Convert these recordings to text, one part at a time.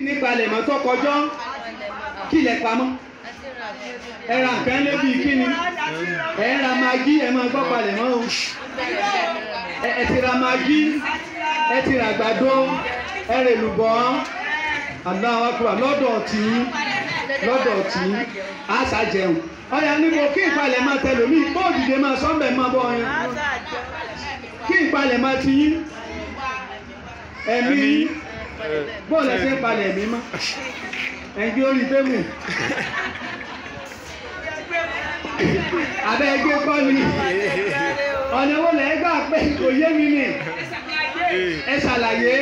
nípa lẹ̀mọ́ tó kọjọ́ kí lẹ̀ pamọ́ ẹ ra nǹkan lébi kíni ẹ ra magi ẹ máa gbọ́ palẹ̀ mọ́ o ẹ ẹ ti ra magi ẹ ti ra àgbàdo ẹ rè lùbọ́ aláwọ̀ akura lọ́dọ̀ tí lọ́dọ̀ tí a sá jẹun ọ̀yà níbo kí ìpalẹ̀ máa tẹ̀lé mi bóòdìdè máa sọ́ńbẹ̀ máa bọ̀ ọyàn kí ìpalẹ̀ máa ti yín ẹ̀mí yín bóòlù ẹsẹ̀ ń palẹ̀ ẹ̀mí mọ́ ẹ̀gbẹ́ orí tébù abẹ́ ẹgbẹ́ kọ́ ni ọ̀nà wo lẹ́ gbà pé kò yé mi nì ẹ ṣàlàyé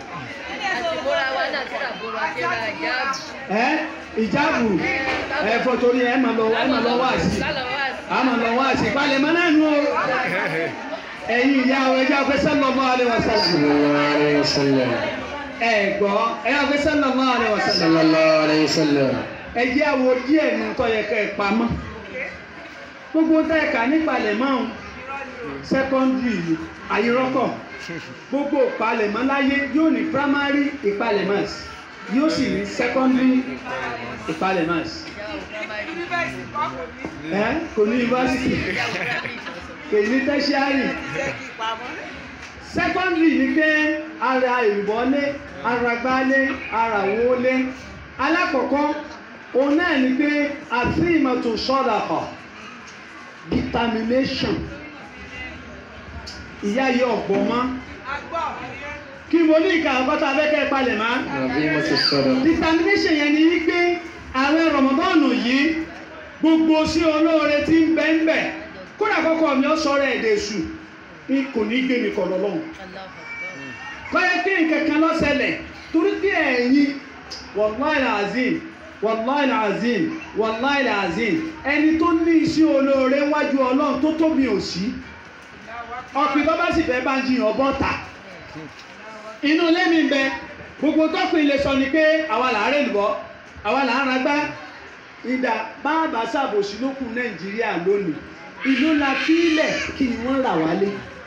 ẹ ìjáàbù ẹ fọtorí ẹ máa lọ ẹ máa lọ wá sí a máa lọ wá sí palẹ̀ mọ́ náà nù o ẹ̀yin ìyá ọ ẹjọ́ afẹ́ sallallahu alaihi wasallam sallallahu alayhi wa sallam. ẹ gbọ́ ẹ afẹ́ sallallahu alaihi wasallam sallallahu alayhi wa sallam. ẹ jẹ́ àwo díẹ̀ nù tó yẹ kẹ́ ẹ pamọ́ gbogbo tá ẹ kà nípalẹ̀ mọ́ ọ́n sẹ́kọ́ndìrì àyírọ́kọ̀ gbogbo ìpalẹ̀mọ́ láyé yóò ní primary ìpalẹ̀mọ́ yóò sì ní secondary ìpalẹ̀mọ́ ẹ kò ní yunifásitì kò ní tertiary secondary ni pé ara ìwọlé ara gbálé ara wọlé alákọ̀ọ́kọ́ òun náà ni pé àfihàn sọ́dà kọ̀ determination ìyá yìí ọ̀gbọ́n mọ́ kí mo ní ìka àkọ́tà abẹ́kẹ́ palẹ̀ mọ́ Àbí mo ti sọ̀rọ̀. determination yẹn ni wípé àwọn rọmọbọ́ọ̀nù yìí gbogbo sí olóore tí ń bẹ́ ń bẹ̀ kódà kọ́kọ́ mi ó sọ̀rọ̀ ẹ̀dẹ̀ èṣù ní kò ní gbé mi kọ̀ lọ́lọ́run kọ́yẹ́ kí nǹkan kan ló ṣẹlẹ̀ torí pé ẹ̀yin wàláì azim wàláì azim wàláì azim ẹni tó ní iṣẹ́ olóore wájú ọlọ́run tó tóbi ò sí ọ̀pìn tó bá sì fẹ́ bá ń jiyàn ọbọ̀ ta inú ilé mi bẹ gbogbo tọ́pìn lè sọ ni pé àwa là ń rè lùbọ́ àwa là ń ragbá ìdá báàbà ṣàbòsí ló kù nàìjíríà lónìí ìlú la fílẹ̀ kí ni wọ́n rà wálé.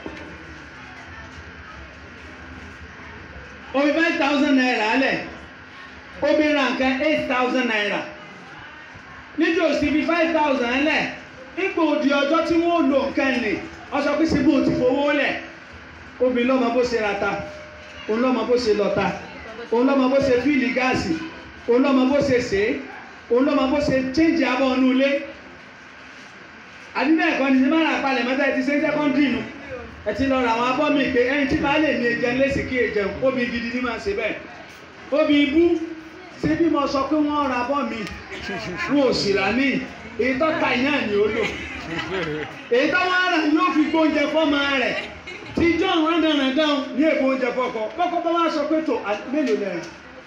omi five thousand naira lẹ̀ omi ra nǹkan eight thousand naira níjọ́ sí fi five thousand lẹ̀ ipò òdì ọjọ́ tí wọ́n lò nǹkan nì ọsọ pé síbò ti fowó lẹ̀ obìnrin lọ́mọ bó ṣe rata òun lọ́mọ bó ṣe lọ́ta òun lọ́mọ bó ṣe fíìlì gáàsì òun lọ́mọ bó ṣe ṣe é òun lọ́mọ bó ṣe chéǹjì abọ́ ọ̀nù ilé àdínà ẹ̀kọ́ ni sinimá rà palẹ̀ mẹ́ta ẹ ti ṣe sẹ́kọ́ndì nù ẹ ti lọ ra àwọn abọ́ mi pé ẹyin tí baálé mi jẹun lé sí kí ẹ jẹun obì gidi ni máa ṣe bẹ́ẹ̀ obì ibú ṣé bí mo sọ pé wọ́n ra abọ́ mi wọn ò sì rà ní èyí tó ta iná ni ó lò èyí tó wọ́n rà yóò fi gbóúnjẹ fọ́mọ rẹ̀ tí john rándanrandan ní èbó oúnjẹ fọ́kọ kọ́kọ́ bá wá sọ pé tó mélòó lẹ́rìn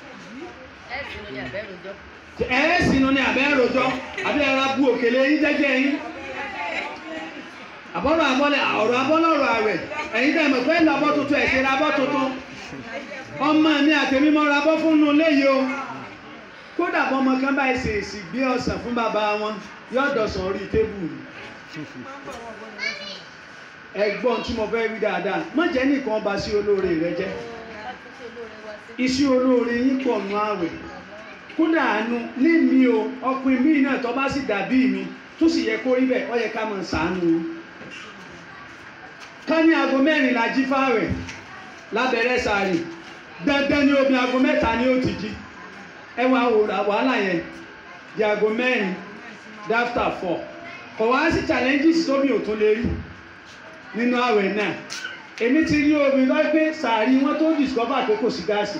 ẹ sínú ni àbẹ́ rojọ́ àbí ẹ ra bu òkèlè yín jẹ́jẹ́ yín àbọ̀rọ̀ àbọ̀lẹ̀ ọ̀rọ̀ àbọ̀lọ̀rọ̀ àwẹ̀ ẹ̀yin tẹ̀ mọ̀ pé ń lọ abọ́ tuntun ẹ̀ ṣe ra abọ́ tuntun ọmọ mi àtẹ̀mí mọ́ ra abọ́ fún un léyìí o kódà bọ́ ọmọ kan báyìí ṣe èsì gbé ọ̀sán fún bàbá wọn yóò dọ̀sán orí tébù ni ẹ̀gbọ́n tí mo fẹ́ wí dáadáa má jẹ́ nìkan ọba sí olóore rẹ jẹ́ iṣẹ́ olóore yín pọ̀ nù àwẹ̀ kódà àánú ní mi o ọkùnrin mi náà tó bá sì dàbí mi tó sì yẹ kó rí bẹ́ẹ̀ ó yẹ ká máa ṣàánú o ká ní aago mẹ́rin la jí fáwẹ̀ lábẹ́rẹ́ sàárì dandan ni omi aago mẹ́ta ni ó ti jí ẹ wá wò wàhálà yẹn di aago mẹ́rin dáfítà fọ̀ kọ̀ wá sí challenges tómi ò tún lè rí nínú àwẹ̀ náà èmi ti rí omi lọ́ọ́ pé sàárì wọn tó discover pé kò sí gáàsì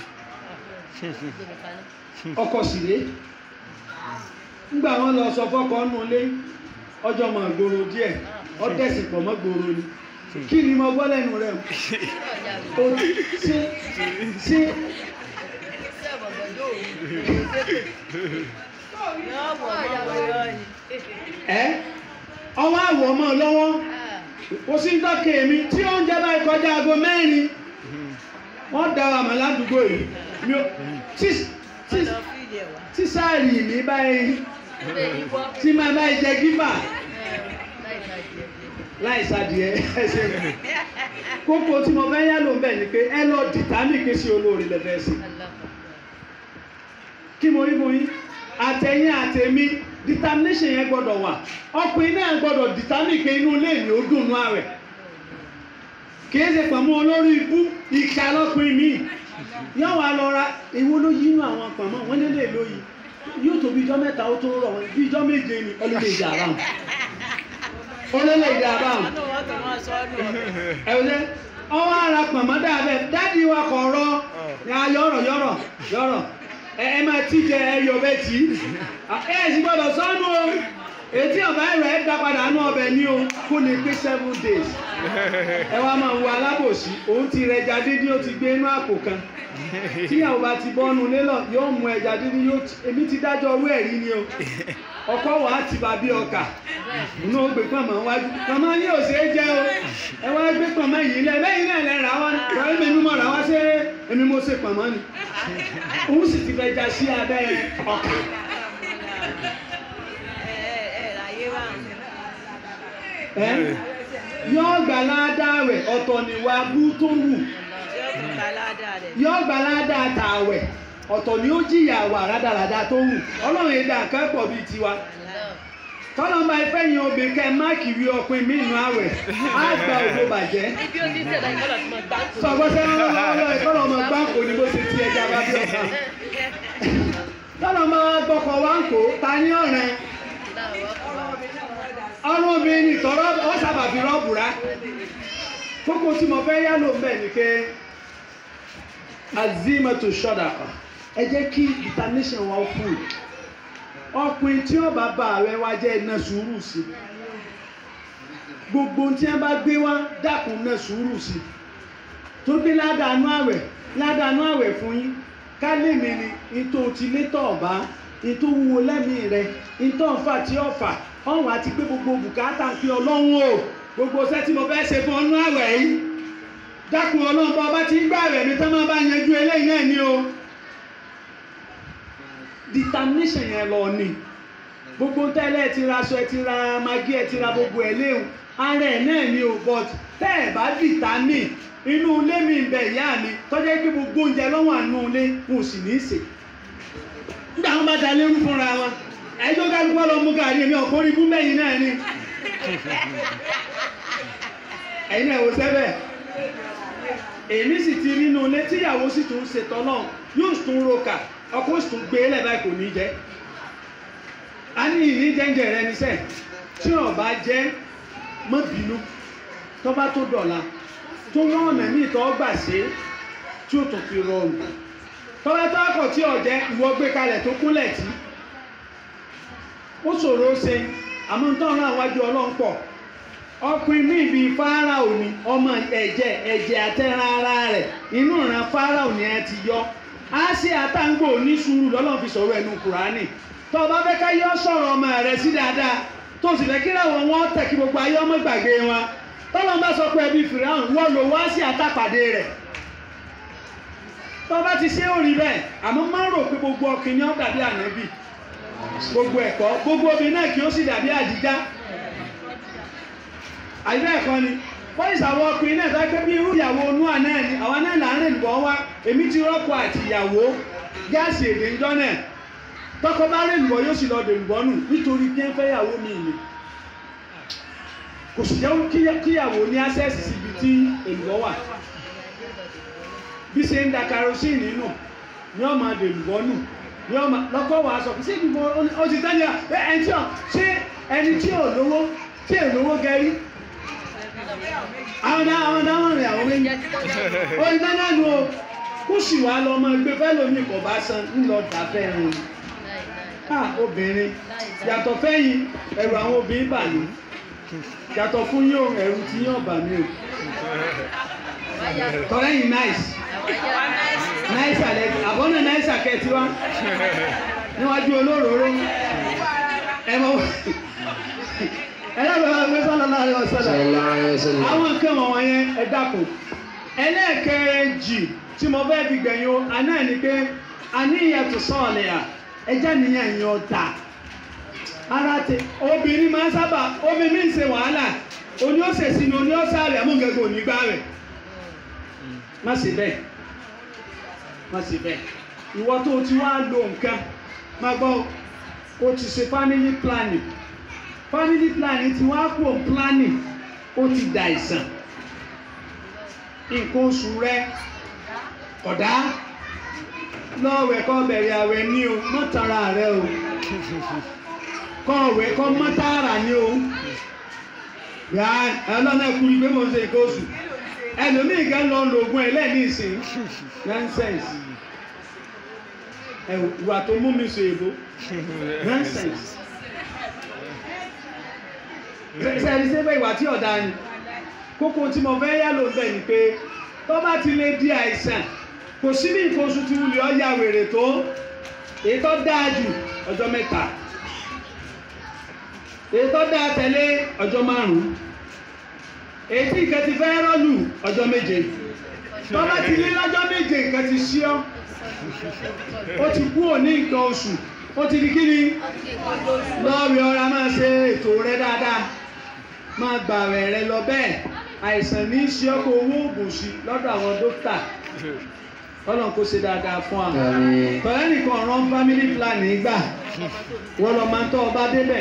ọkọ̀ sì ré nígbà wọn lọ sọ fọkọ nù lé ọjọ́ mọ̀ gbòòrò díẹ̀ ọtẹ̀sì pọ̀ mọ́ gbòòrò ni kí ni mo gbọ́ lẹ́nu rẹ̀ o ṣe ṣe ẹ ọwọ́ àwọ̀ ọmọ lọ́wọ́ kò sí dọ́kẹ́ mi tí oúnjẹ báyìí kọjá aago mẹ́rin wọ́n da àmọ́ ládùúgbò yìí mi ò tí tí tí sáàrì mi báyìí tí máa báyìí jẹ gífà láì sádìẹ ẹsẹ kókó tí mo fẹ́ yá ló ń bẹ̀ ni pé ẹ lọ dìtámì ké sí olóore lẹ́fẹ̀ẹ́ sí kí mo rí fún yín àtẹ̀yìn àtẹ̀mí determination yẹn gbọ́dọ̀ wà ọkùnrin náà gbọ́dọ̀ determine pé inú ilé mi ó dùn nú àwẹ̀ kì í ṣe pàmò olórí ibú ìka lọ́kùnrin mi yóò wá lọ ra èwo ló yí inú àwọn pàmò wọn lélẹ̀ lóyìí yóò tó bí ijọ́ mẹ́ta ó tó rọ̀ wọn bí ijọ́ méje ni ọlọ́dẹ ìjà àbáwọn ọlọ́dẹ ìjà àbáwọn ẹ̀wọ̀n ọwọ́ ara pàmò dábẹ́ dádì wa kọ̀ rọ ya yọ̀rọ̀ yọ̀rọ̀ yọ̀rọ̀ ẹ ẹ máa tí jẹ ẹyọ bẹ tí ẹ ẹ sì gbọ́dọ̀ sọnù o etí ọba ẹrọ ẹ dá padà nù ọbẹ̀ ní o kó lè pé seven days ẹ wá máa wo alábòsí òun ti rẹ ẹja dídín ó ti gbé inú àpò kan tíyàwó bá ti bọ́nu lélọ̀ yóò mú ẹja dídín yóò ti èmi ti dájọ́ owó ẹ̀rí ni o ọkọ wà á ti bá bí ọkà inú ó gbé pọ̀nmọ́ wájú pọ̀nmọ́ yìí ò ṣeé jẹ́ o ẹ wá gbé pọ̀nmọ́ yìí lẹ lẹ́yìn náà lẹ rà wá rà èmi mímọ́ mọ̀ rà wá ṣé èmi mo ṣe pọ̀nmọ́ ni òun sì ti fẹ́ já sí abẹ́ ọkà ẹ yóò gbà ládàá rẹ̀ ọ̀tọ̀ níwà bú tó wù yóò gbà ládàá tààwẹ̀ ọ̀tọ̀ ni ó jìyà wà rádaràda tó wù ọlọ́run èdè àkẹ́pọ̀ bíi tiwa tọ́lọ́ máa fẹ́ yin obìnrin kẹ́ máàkì rí ọpin mí inú àwẹ̀ á gba ògbó bàjẹ́ Ibi ó ti ṣẹ̀dá ìkọlọ̀ tí mo gbá ń tò. sọ̀gbọ́sẹ́ lọ́wọ́ ìkọlọ́ ọmọ gbáǹkó ni bó ṣe ti ẹja bá bí ọ̀sán tọ́lọ́ máa gbọ́kọ̀ wá ń kó ta ní ọ̀rẹ́ ọrùn obìnrin ní tọ́rọ́ ọ sábà fi rọ́ọ̀bù rá kókó tí mo fẹ́ yá ló ń bẹ̀ ni pé azimatu sadaqa ẹ jẹ́ kí determination wa fún ọkùnrin tí ó bá bá ààrẹ wa jẹ́ iná sùúrù sí gbogbo tí wọ́n bá gbé wá dákun iná sùúrù sí tó gbé ládàánú àwẹ̀ ládàánú àwẹ̀ fún yín ká lè mi ni ìtò tí létọ̀ ọ̀bá ìtò wúwo lẹ́mìí rẹ ìtò ọ̀fà tí ọ̀fà ọ̀hún àti pé gbogbo bùkátà ń pín ọlọ́run o gbogbo iṣẹ́ tí mo fẹ́ ṣe fún ọnú àwẹ̀ yìí dákun ọlọ́run bá ọba tí ń gbà rẹ̀ mi tán máa bá yanjú eléyìí náà ni o determination yẹn lọ ni gbogbo tẹ́lẹ̀ ti ra aṣọ ẹ ti ra magi ẹ ti ra gbogbo ẹ léwu ara ẹ náà ni o but tẹ́ ẹ bá determine inú ilé mi ń bẹ ìyá mi tọ́jú pé gbogbo oúnjẹ lọ́wọ́ àánú ilé wọn ò sì ní í sè nígbà wọn bá da lérú fúnra wọn ẹjọ́ kálukú lọ mú gàrí èmi ọ̀kọ́ orí búmẹ́yìn náà ni ẹ̀yin náà wò sẹ́bẹ̀ èmi sì ti nínú ilé tíyàwó sì tún ṣe tọ́lọ̀ yóò tún roka ọkọ sì tún gbé lẹ̀ báyìí kò ní jẹ́ a ní ìní jẹ́ǹjẹ́ rẹ níṣẹ́ tí ò bá jẹ́ mọ́ bínú tó bá tó dọ̀la tó wọ́n ọ̀nà ní ìtọ́ gbà ṣe tí ó tún fi rọrùn tó bá tó àkọ́ tí ọ̀jẹ́ ìwọ gbé kalẹ̀ tó kúnlẹ̀ tí ó ṣòro ó ṣe àmọ́ tó ń rán àwájú ọlọ́run pọ̀ ọkùnrin ní ibi fáráò ni ọmọ ẹ̀jẹ̀ ẹ̀jẹ̀ àtẹ̀ràn ara rẹ̀ inú ìran fáráò ni ẹ ti yọ á sí àtàǹgbò ní sùúrù lọ́lọ́run fi sọ̀rọ̀ ẹnu kùránì tó o bá fẹ́ ká yọ sọ̀rọ̀ ọmọ rẹ sí dáadáa tó o sì fẹ́ kí láwọn wọn tẹ̀ kí gbogbo ayé ọmọ gbàgbé wọn tọ́lọ́n bá sọ pé ẹbí fìràhùn wọ́n lò wá sí àtàpàdé rẹ̀ tó o bá ti ṣe ó rí bẹ́ẹ̀ àmọ́ má rò pé gbogbo ọkùnrin ó dàbí ànábì gbogbo ẹ̀kọ́ gbogbo obìnrin náà kì í ó sì dàbí àdìjá àyíká ẹ̀kọ́ ni wọ́n ìsàwọ̀ ọkùnrin náà tó pé bí irú ìyàwó onúà náà ni àwọn náà là ń rìn bọ́ wá èmi ti rọ́pò àti ìyàwó gáàsì èdè ńjọ́ náà tọkọ bá rìn bọ́ yóò sì lọ dè bọ́ nù nítorí kí ẹ fẹ́ ìyàwó mi ni kò sì jẹ́ kíyàwó ní access síbi tí èlùbọ́ wà bí ṣe ń da kerosene nù ní ọmọ àdèlùbọ́ nù ní ọmọ lọ́kọ́ wàá sọ ṣé ìdìbò ó ti tán ní ẹ ẹni tí ò ṣé ẹni tí ò lówó tí ò lówó gẹrí àwọn dá àwọn dá wọn rìn àwọn méjì ó ti tán náà nù o kó sì wá lọ ọmọ ẹgbẹ́ fẹ́ lómi kò bá san ńlọ dàfẹ́ rìn ah obìnrin yàtọ̀ fẹ́yìn ẹ̀rù àwọn obìnrin bà mí yàtọ̀ fún yín o ẹ̀rù tí yín ọ̀bà mi o tọ́lẹ́yìn nice nice alẹ́ àbọ̀nà nice akẹ́tì wa níwájú olóróró ẹ mọ ẹ dábàá wá gbé sọ́nà láàrin ọ̀sọ́dà sallallahu alaihi wasallam. àwọn nǹkan wọ̀nyẹn yẹn ẹ dákun ẹlẹ́ẹ̀kejì tí mo fẹ́ fi gbẹ̀yìn o àná ẹ̀ ni pé àníyàn tó sọ̀ọ̀lẹ̀ à ẹjẹ́ nìyẹn yẹn ọ̀tà ara tẹ obìnrin máa ń sábà obìnrin mi ń ṣe wàhálà oní ó ṣèṣì ni oní ó sáré amúngẹ́gẹ́ òní gbá rẹ̀ má ṣe bẹ́ẹ̀ má ṣe bẹ́ẹ̀ ìwọ tó o ti wá lo nǹkan máa gbọ́ o ti ṣe family planning family planning ti wá kú planning ó ti dà ìsàn nǹkan oṣù rẹ ọ̀dá lọ́ọ̀wẹ̀ kọ́ bẹ̀rẹ̀ àwẹ̀ ní o mọ́tara rẹ o kọ́ ọ̀wẹ̀ kọ́ mọ́tara ní o yà ẹlọ́nà ẹ̀kúri pé mo ń ṣe nǹkan oṣù ẹlòmíì kan lọ lo oògùn ẹ̀ lẹ́ẹ̀ní ìsìn nonsense ẹ̀ ìwà tó mú mi sọ èbó nonsense sẹ́ni sẹ́fẹ̀ ìwà tí ọ̀dà ni kókó tí mo fẹ́ yá ló ń bẹ̀ ni pé tó bá ti lè di àìsàn kò sí bí nǹkan oṣù tí wulẹ̀ ọ́ ya wèrè tó èyí tó dáa jù ọjọ́ mẹ́ta èyí tó dáa tẹ̀lé ọjọ́ márùn-ún èyí tí nǹkan ti fẹ́ rọ́lù ọjọ́ méje tó bá ti lé lọ́jọ́ méje nǹkan ti ṣí ọ́ ó ti kú òní nǹkan oṣù ó ti di kíni lọ́ọ̀rì ọ̀ra máa ṣe ètò rẹ dáadáa máa gbà rẹ̀ rẹ lọ bẹ́ẹ̀ àìsàn ní í ṣe ọkọ̀ owó oògùn sí lọ́dọ̀ àwọn dókítà ọlọ́run kó ṣe dáadáa fún wa Àmín. tọ́lẹ́ nìkan ọ̀rọ̀ family planning gbà wọ́n lọ máa ń tọ́ ọba débẹ̀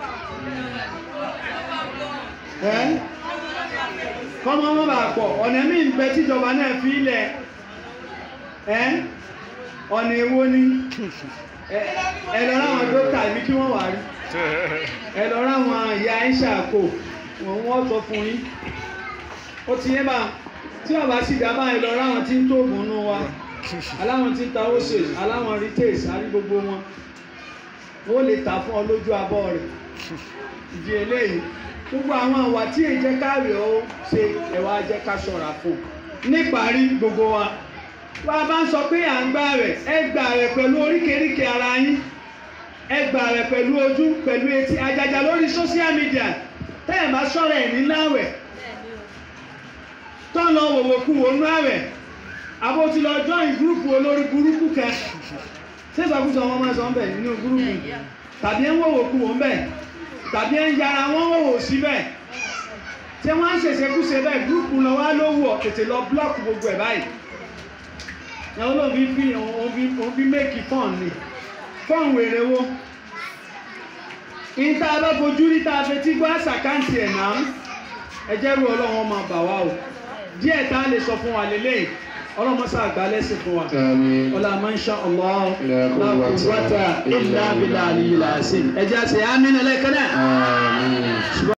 ẹ́ kọ́mọ wọn bá pọ̀ ọ̀nà míì ń bẹ tíjọba náà fi ilẹ̀ ẹ́ ọ̀nà èwo ni ẹ ẹ lọ ráwọn dókítà mi kí wọ́n wà rí ẹ lọ ráwọn ìyá ẹ̀ ń ṣàkó wọ́n wọ́n sọ fún yín ó ti yé bá tí ọba sì dábàá ẹ lọ ráwọn tí ń tó ògùn nù wa aláwọn tí ń ta ose aláwọn retails àrí gbogbo wọn ó lè tà fún ọ lójú abọ́ rẹ̀ ìdí eléyìí gbogbo àwọn àwà tí èyí jẹ́ káàrí ó ṣe ẹ̀wà jẹ́ ká ṣọ́ra fún níparí gbogbo wa wá bá ń sọ pé à ń gbà rẹ̀ ẹ gbà rẹ̀ pẹ̀lú oríkèéríkèé ara yín ẹ gbà rẹ̀ pẹ̀lú ojú pẹ̀lú etí àjàjà lórí social media tẹ́yẹ̀ bá sọ̀rọ̀ ẹ̀ ní láwẹ̀ tó ń lọ wòwò kú wò nú àwẹ̀ àbó ti lọ join gúrùpù olórí burúkú kan ṣé ìsọkúsọ wọn máa sọ ń bẹ̀ nínú gúrùpù tàbí ẹ̀ ń wòwò kú wò ń bẹ̀ tàbí ẹ̀ ń yára wọn wòwò síbẹ̀ tí wọ́n ń ṣèṣekúṣe bẹ́ẹ̀ gúrùpù lọ wá ló wọ̀ tètè lọ blọ́ọ̀kù gbogbo ẹ̀ báyìí ẹ̀wọ́n ló fi fi òun fi méèkì fọ́ọ̀n ni fọ́ọ̀n wèrè wo ìta bá fojú rí tá a fetí gbọ́ àṣàkáǹtì ẹ̀ náà ẹ jẹ́ rú ọlọ́run máa bà wá o díẹ̀ tá a lè sọ fún wa lélẹ́yìn ọlọ́mọṣà àgbà lẹ́sìn fún wa Àmín. ọlá máa ń ṣá ọlọ́ La quwwata lákùúwátà ìlà bìlà àlìyìlà sí ẹ jẹ́ àṣẹ àmín ẹlẹ́kẹ́ náà. Àmín.